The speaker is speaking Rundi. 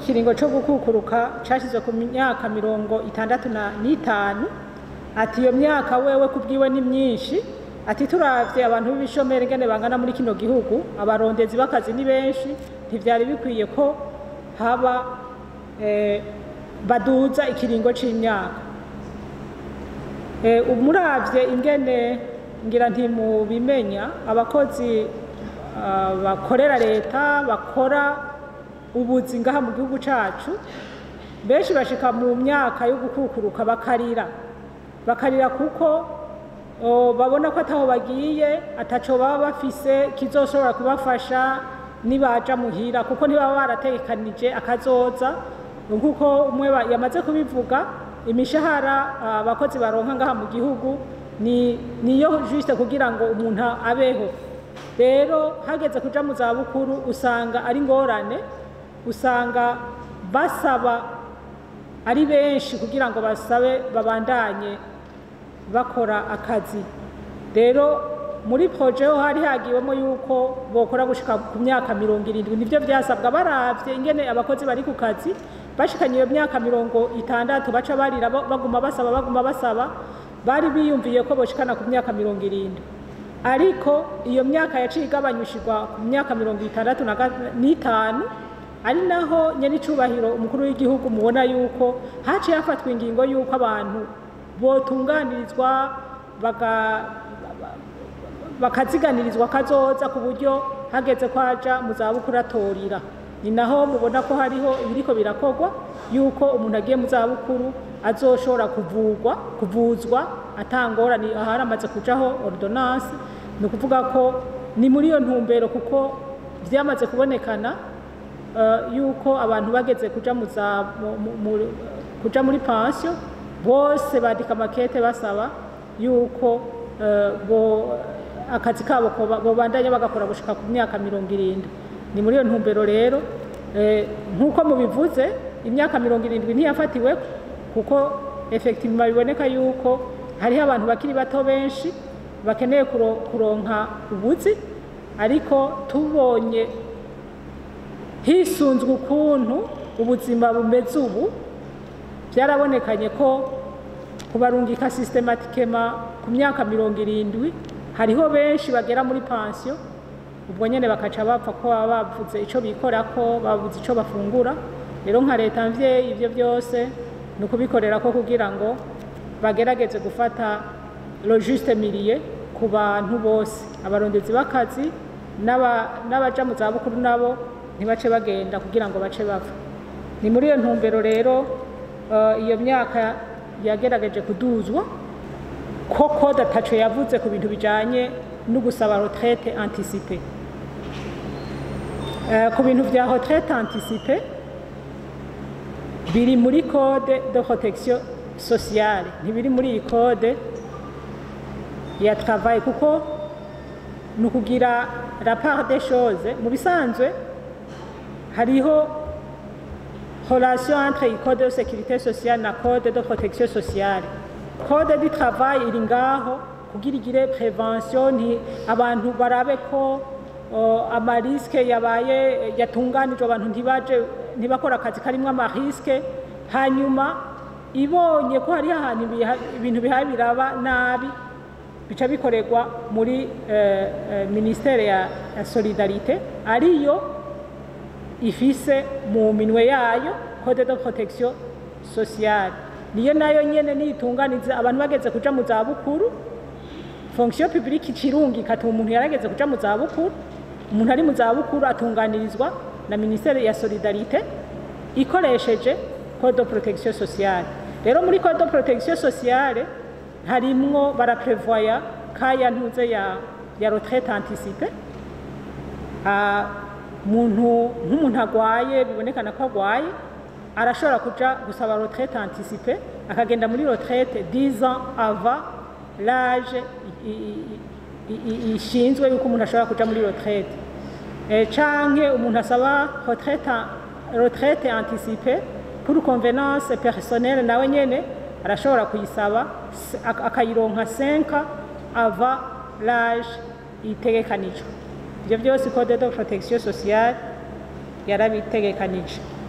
ikiringo cyo gukukuruka cyashyizwe ku myaka mirongo itandatu na- n'itanu ati iyo myaka wewe ku bwiwe ni myinshi ati turavye abantu b'ibishomeri ngene bangana muri kino gihugu abarondezi b'akazi ni benshi ntivyari bikwiye ko haba eh, baduza ikiringo c'imyaka Eh, umuravye ingene ngira ntimubimenya abakozi ah, bakorera leta bakora ubuzi ngaha mu gihugu cacu benshi bashika mu myaka yo gukukuruka bakarira bakarira kuko o, babona ko ataho bagiye ataco baba bafise kizoshobora kubafasha nibaja muhira kuko ntibaba barategekanije akazoza nkuko umwe ba- yamaze kubivuga imishahara ah, abakozi baronka ngaha mu gihugu ni niyo juste kugira ngo umuntu abeho rero hageze kuja mu zabukuru usanga ari ngorane usanga basaba ari benshi kugira ngo basabe babandanye bakora akazi rero muri proje ho hari hagiwemo yuko bokora gushika ku myaka mirongo irindwi nivyo vyasabwa baravye ingene abakozi bari ku kazi bashikanye iyo myaka mirongo itandatu baca barira ba- baguma basaba baguma basaba bari biyumviye ko boshikana ku myaka mirongo irindwi ariko iyo myaka yaciye igabanyushirwa ku myaka mirongo itandatu na ga- n'itanu ari naho nyenicubahiro umukuru w'igihugu mubona yuko haciye hafatwa ingingo yuko abantu botunganirizwa baga- bakaziganirizwa kazoza ku buryo hageze ko aja mu zabukuru atorira ni naho mubona ko hariho ibiriko birakorwa yuko umuntu agiye mu zabukuru azoshobora kuvugwa kuvuzwa atangorane ahari amaze kujaho ordonance ni ukuvuga ko ni muri iyo ntumbero kuko vyamaze kubonekana eh, yuko abantu bageze kuja mu za mu- mu- mu- kuja muri pansiyo bose bandika amakete basaba yuko eh, bo akazi kabo koba- bobandanya bagakora gushika ku myaka mirongo irindwi ni muri iyo ntumbero rero eh, nk'uko mubivuze imyaka mirongo irindwi ntiyafatiwe kuko effectivement biboneka yuko hariho abantu bakiri bato benshi bakeneye kuro- kuronka ubuzi ariko tubonye hisunzwe ukuntu ubuzima bumeze ubu byarabonekanye ko kubarungika systematikema ku myaka mirongo irindwi hariho benshi bagera muri pansiyo ubwo nyene bakaca bapfa ko baba bavuze ico bikorako babuze ico bafungura rero nka leta mvyeyi ivyo byose ni ukubikorera ko kugira ngo bagerageze gufata lo juste milieu ku bantu bose abarondezi b'akazi n'aba- n'abaja mu zabukuru nabo ntibace bagenda kugira ngo bace bava ni muri iyo ntumbero rero eh, iyo myaka yagerageje kuduzwa koko dataco yavuze ku bintu bijanye no gusaba retraite anticipée Eh, ku bintu vya retraite anticipée biri muri code de protection sociale ntibiri muri iyi code ya travail kuko ni ukugira la part des choses mu bisanzwe hariho relation entre iyi code de sécurité sociale na code de protection sociale code du travail iri ngaho kugira igire prevention nti abantu barabe ko uh, amariske yabaye yatunganijwe abantu ntibaje ntibakora akazi karimwo amariske hanyuma ibonye ko hariho ahantu ibiha- ibintu bihaye biraba nabi bica bikorerwa muri eh, eh, ministere ya, ya solidarite ariyo ifise mu minwe yayo code de protection sociale niyo nayo nyene niyitunganiza abantu bageze kuja mu zabukuru fonction publique icirungi ikatuma umuntu yarageze kuja mu zabukuru umuntu ari mu zabukuru atunganirizwa na ministere ya solidarite ikoresheje code de protection sociale rero muri code de protection sociale harimwo baraprevoya kaya ntuze ya, ya retraite anticipée Ah, muntu nk'umuntu agwaye bibonekana ko agwaye arashobora kuja gusaba retraite anticipée akagenda muri retraite 10 ans avant l'âge i- i- i- i- ishinzwe yuko umuntu ashobora kuja muri retraite Eh, canke umuntu asaba retraite an- retraite anticipée pour convenance personnelle nawe nyene arashobora kuyisaba s- ak- akayironka 5 ans avant l'âge itegekanijwe ibyo byose code de protection sociale yarabitegekanije